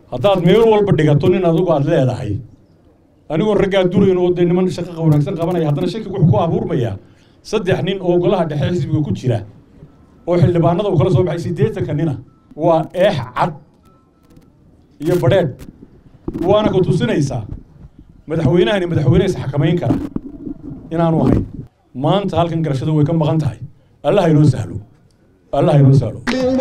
haddaad meel walba dhigato nin adigu aad leedahay anigoo raggaa durayn oo dee niman shaqo wanaagsan qabanaya haddana shaki wuxuu ku abuurmayaa saddex nin oo golaha dhexe xisbiga ku jira oo xildhibaanada uu kala soo baxay siddeetanka nina waa eex cad iyo badheedh waana ku tusinaysaa madaxweynahani madaxweyne is xakamayn kara inaanu ahayn maanta halkan garashada way ka maqan tahay allaha inoo sahlo allaha inoo sahlo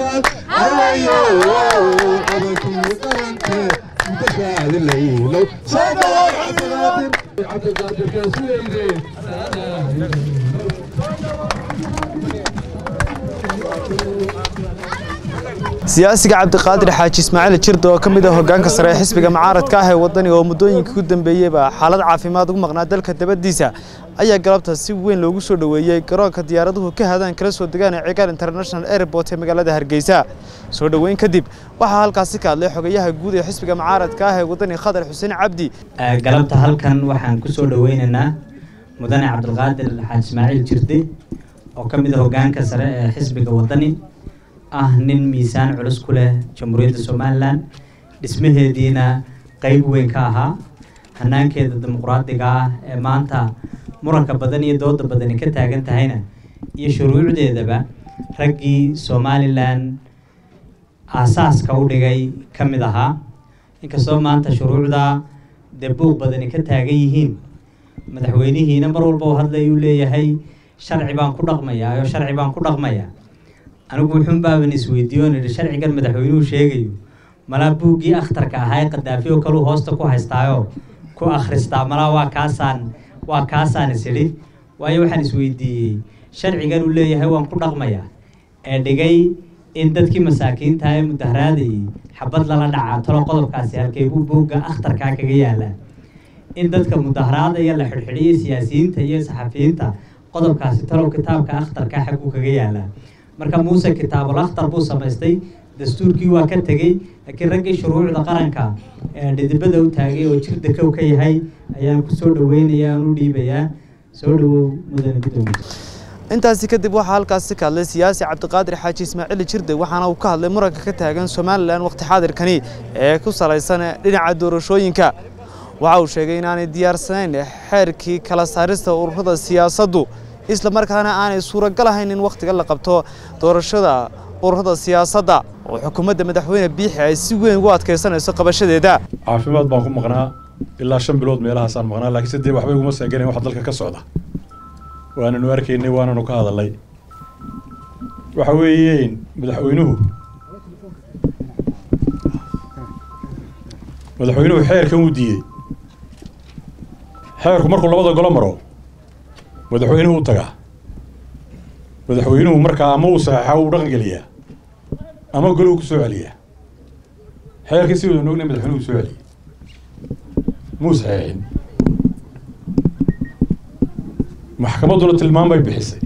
siyaasiga cabdiqaadir xaaji ismaaciil jirda oo ka mid ah hoggaanka sare ee xisbiga mucaaradka ah ee waddaniga oo muddooyinkii ku dambeeyeyba xaalad caafimaad ugu maqnaa dalka dabadiisa ayaa galabta si weyn loogu soo dhoweeyey garoonka diyaaraduhu ka hadaan kala soo degaan ee cigaal international airport ee magaalada hargeysa soo dhoweyn kadib waxaa halkaasi ka hadlay xogayaha guud ee xisbiga mucaaradka ah ee waddani khadar xuseen cabdi galabta halkan waxaan ku soo dhoweynaynaa mudane cabdulqaadir xaaji ismaaciil jirde oo ka mid ah hoggaanka sare ee xisbiga waddani ah nin miisaan culus ku leh jamhuuriyadda somalilan dhismaheediina qeyb weyn ka ahaa hanaankeeda dimuqraadiga ah ee maanta muranka badan iyo dooda badani ka taagan tahayna iyo shuruucdeedaba raggii somalilan aasaaska u dhigay ka mid ahaa inkastoo maanta shuruucda dee buuq badani ka taagan yihiin madaxweynihiina mar walba u hadlayuu leeyahay sharci baan ku dhaqmayaa oo sharci baan ku dhaqmayaa anigu wuxuun baaban isweydiiyo nidhi sharcigan madaxweynuhu sheegayo malaa buuggii akhtarka ahaa ee qadaafi oo kaleu hoosta ku haystaayo ku akhristaa malaa waa kaasaan waa kaasaan is idhi waayo waxaan isweydiiyey sharcigan uu leeyahay waan ku dhaqmayaa ee dhigay in dadkii masaakiinta ee mudaharaadayay xabad lala dhacaa talo qodobkaasi halkee buu buugga akhtarkaa kaga yaalaa in dadka mudaharaadaya la xidhxidhiyo siyaasiyiinta iyo saxafiyiinta qodobkaasi talow kitaabka akhtarkaa xagguu kaga yaalaa marka muuse kitaabul akhtar buu samaystay dastuurkii waa ka tegey laakiin raggii shuruucda qaranka ee dhidibada u taagay oo jirda kow ka yahay ayaan ku soo dhoweynayaa aan u dhiibayaa soo dhowow mudane gudoomiye intaasi kadib waxaa halkaasi ka hadlay siyaasi cabdiqaadir xaaji ismaaciil jirde waxaana uu ka hadlay muranka ka taagan somalilan waqti xaadirkani ee ku salaysan dhinaca doorashooyinka waxa uu sheegay inaanay diyaarsanayn xeerkii kala saarista ururada siyaasaddu isla markaana aanay suuragal ahayn in wakhtiga la qabto doorashada ururada siyaasadda oo xukuumadda madaxweyne biixi ay si weyn ugu adkaysanayso qabashadeeda caafimaad baan ku maqnaa ilaa shan bilood meelahaasaan maqnaa laakiin se dee waxba iguma seeganayn waxa dalka ka socda waananu arkaynay waananu ka hadalnay waxa weeyeen madaxweynuhu madaxweynuhu xeerkan uu diidey xeerku markuu labada golo maro madaxweynuhu u tagaa madaxweynuhu markaa ama uu saxeexaa uu dhaqan geliyaa ama goluhu ku soo celiyaa xeerkii si wadan ognay madaxweynuhu soo celiyay muu saxeexin maxkamadduna tilmaan bay bixisay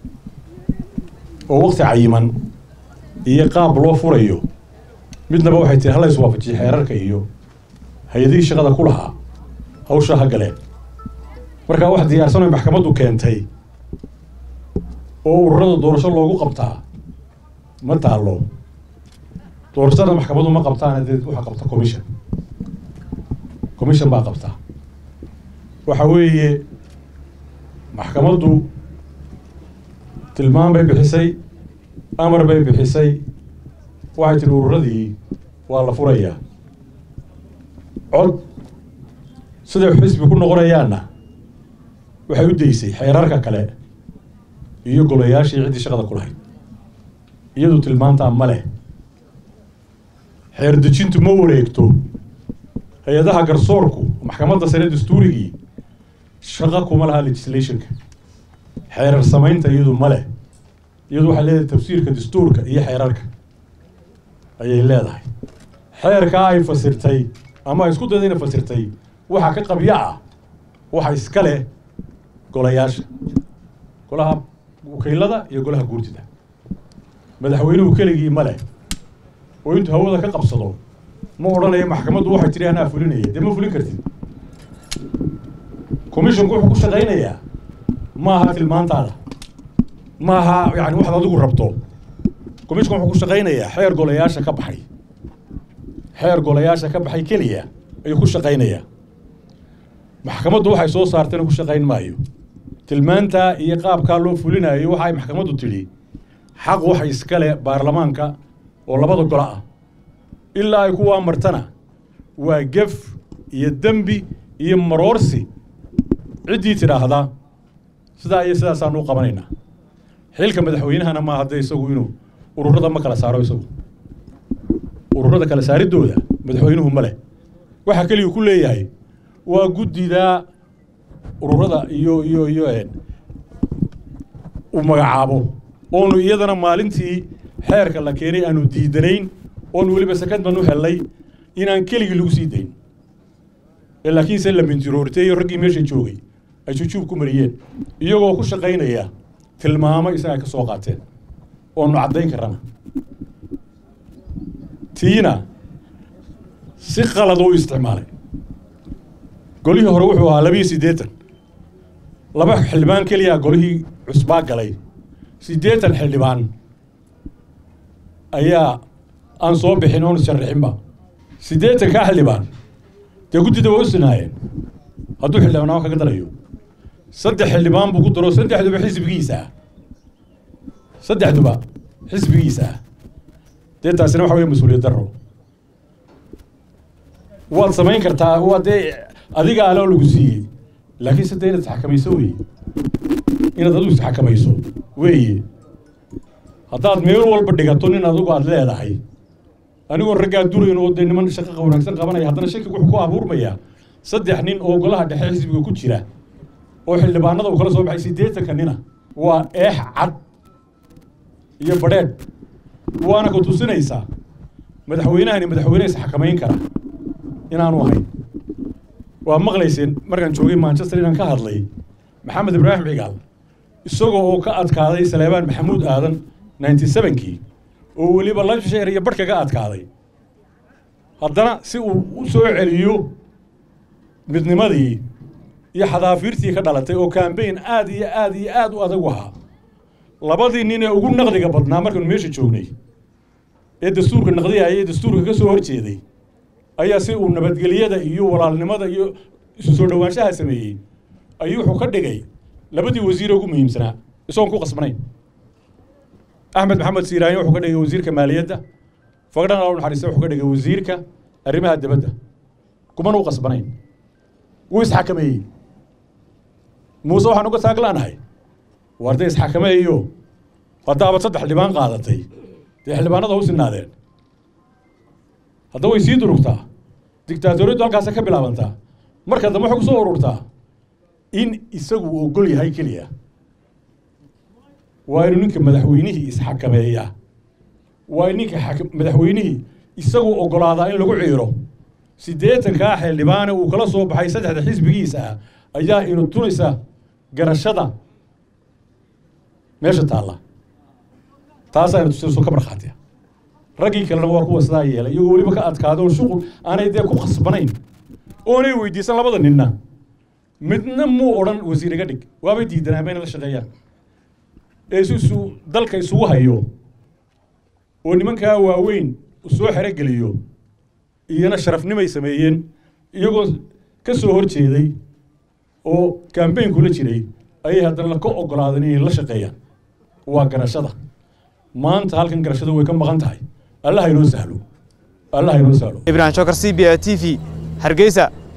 oo wakti cayiman iyo qaab loo furayo midnaba waxay tiri hala iswaafajiya xeerarka iyo hay-adihii shaqada ku lahaa hawshaa ha galeen markaa wax diyaarsan oy maxkamaddu keentay oo ururada doorasho loogu qabtaa ma taallo doorashada maxkamaddu ma qabtaan dee waxa qabta commission commission baa qabtaa waxa weeye maxkamaddu tilmaan bay bixisay amar bay bixisay waxay tihi ururadii waa la furayaa cod siday xisbi ku noqonayaanna waxay u daysay xeerarka kale iyo golayaashii ciddii shaqada ku lahayd iyadu tilmaantaa ma leh xeer dejintu ma wareegto hay-adaha garsoorku maxkamadda sare dastuurigii shaqa kuma laha legislationka xeerar samaynta iyadu ma leh iyadu waxay leedahay tafsiirka dastuurka iyo xeerarka ayay leedahay xeerkaa ay fasirtay ama ay isku dayda inay fasirtay waxa ka qabyo ah waxa iska leh golayaasha golaha wakiilada iyo golaha guurtida madaxweynuhu keligii ma leh oo intuu hawada ka qabsado ma odhanayo maxkamaddu waxay tidhi anaa fulinaya dee ma fulin kartid commissionku wuxuu ku shaqaynayaa ma aha tilmaantaada ma aha yani waxaad adigu rabto commissionku wuxuu ku shaqaynayaa xeer golayaasha ka baxay xeer golayaasha ka baxay keliya ayuu ku shaqaynayaa maxkamaddu waxay soo saartayna ku shaqayn maayo tilmaantaa iyo qaabkaa loo fulinayo waxa ay maxkamaddu tidhi xaq waxa iskale baarlamaanka oo labada golo ah ilaa ay kuwaa martana waa gef iyo dembi iyo maroorsi ciddii tidhaahdaa sidaa iyo sidaasaanu u qabanaynaa xilka madaxweynahana maa hadde isagu inuu ururada ma kala saaro isagu ururada kala saaridooda madaxweynuhu ma leh waxaa keliyu ku leeyahay waa guddidaa ururada iyo iyo iyo uu magacaabo oonu iyadana maalintii xeerka la keenay aanu diidanayn oonu weliba secondman u hellay inaan keligii lagu sii dayn ee laakiinse la mintiroorteeyo raggii meesha joogay ay jujuub ku mariyeen iyagoo ku shaqaynaya tilmaamo isaga ay ka soo qaateen oonu caddayn karana tiina si qalad u isticmaalay golihii hore wuxuu ahaa labiyo siddeetan laba xildhibaan keliya golihii cusbaa galay siddeetan xildhibaan ayaa aan soo bixin oon isharrixinba siddeetan kaa xildhibaan dee guddida waa u sinaayeen hadduu xildhibaanamo kaga darayo saddex xildhibaan buu ku daro saddexduba xisbigiisa ah saddexduba xisbigiisa ah dee taasina waxa weye mas-uuliyad darro waad samayn kartaa waa dee adiga aloo lagu siiyey laakiin se dee inaad isxakamayso weeye inaad adigu isxakamayso weeye haddaad meel walba dhigato nin adigu aad leedahay anigoo raggaa durayn oo dee niman shaqo wanaagsan qabanaya haddana shakiga wuxuu ku abuurmayaa saddex nin oo golaha dhexe xisbiga ku jira oo xildhibaanada uu kala soo baxay siddeetanka nina waa eex cad iyo badheedh waana ku tusinaysaa madaxweynahani madaxweyne isxakamayn kara inaanu ahayn waa maqlayseen markaan joogay manchester inaan ka hadlay maxamed ibraahim cigaal isagoo oo ka adkaaday saleebaan maxamuud aadan ninety sevenkii oo weliba lansheer iyo barhka ka adkaaday haddana si uu u soo celiyo midnimadii iyo xadaafiirtii ka dhalatay oo kambayn aad iyo aad iyo aad u adag u ahaa labadii nin ee ugu naqdiga badnaa markaanu meesha joognay ee dastuurka naqdiyaya ee dastuurka ka soo horjeeday ayaa si uu nabadgelyada iyo walaalnimada iyo isu soo dhowaanshaha sameeyey ayuu wuxuu ka dhigay labadii wasiire ugu muhiimsanaa isagoon ku qasbanayn axmed maxamed siiraanye wuxuu ka dhigay wasiirka maaliyadda fagdhan al naxariiste wuxuu ka dhigay wasiirka arrimaha dibadda kumana u qasbanayn wuu isxakameeyey muuse waxaan uga taaglaanahay waar dee isxakameeyo haddaabad saddex xildhibaan qaadatay dee xildhibaanada u sinaadeen hadda way sii durugtaa dictaatoriyaddu halkaasa ka bilaabantaa marka dambe waxay ku soo ururtaa in isagu uu ogol yahay keliya waa inuu ninka madaxweynihii isxakameeyaa waa in ninka madaxweynihii isagu ogolaadaa in lagu ciiro siddeetankaa xildhibaane uu kala soo baxay saddexda xisbigiisa ah ayaa inu tunaysa garashada meesha taalla taasaa ina tusinayso ka markhaatiya raggii kalena waa kuwa sidaa yeelay iyagoo weliba ka adkaado oo shuqul aanay dee ku khasbanayn oonay weydiisan labada ninna midna muu odhan wasiir iga dhig waabay diidanaa bayna la shaqeeyaan ee si isu dalka isugu hayo oo nimankaa waaweyn soo xerogeliyo iyana sharafnimay sameeyeen iyagoo ka soo hor jeeday oo kambayn kula jiray ayay haddana ka ogolaadeen inay la shaqeeyaan waa garashada maanta halkan garashada way ka maqan tahay allah inoo sahlo allah inoo sahlo ibrahim shokar c b a t v hargeysa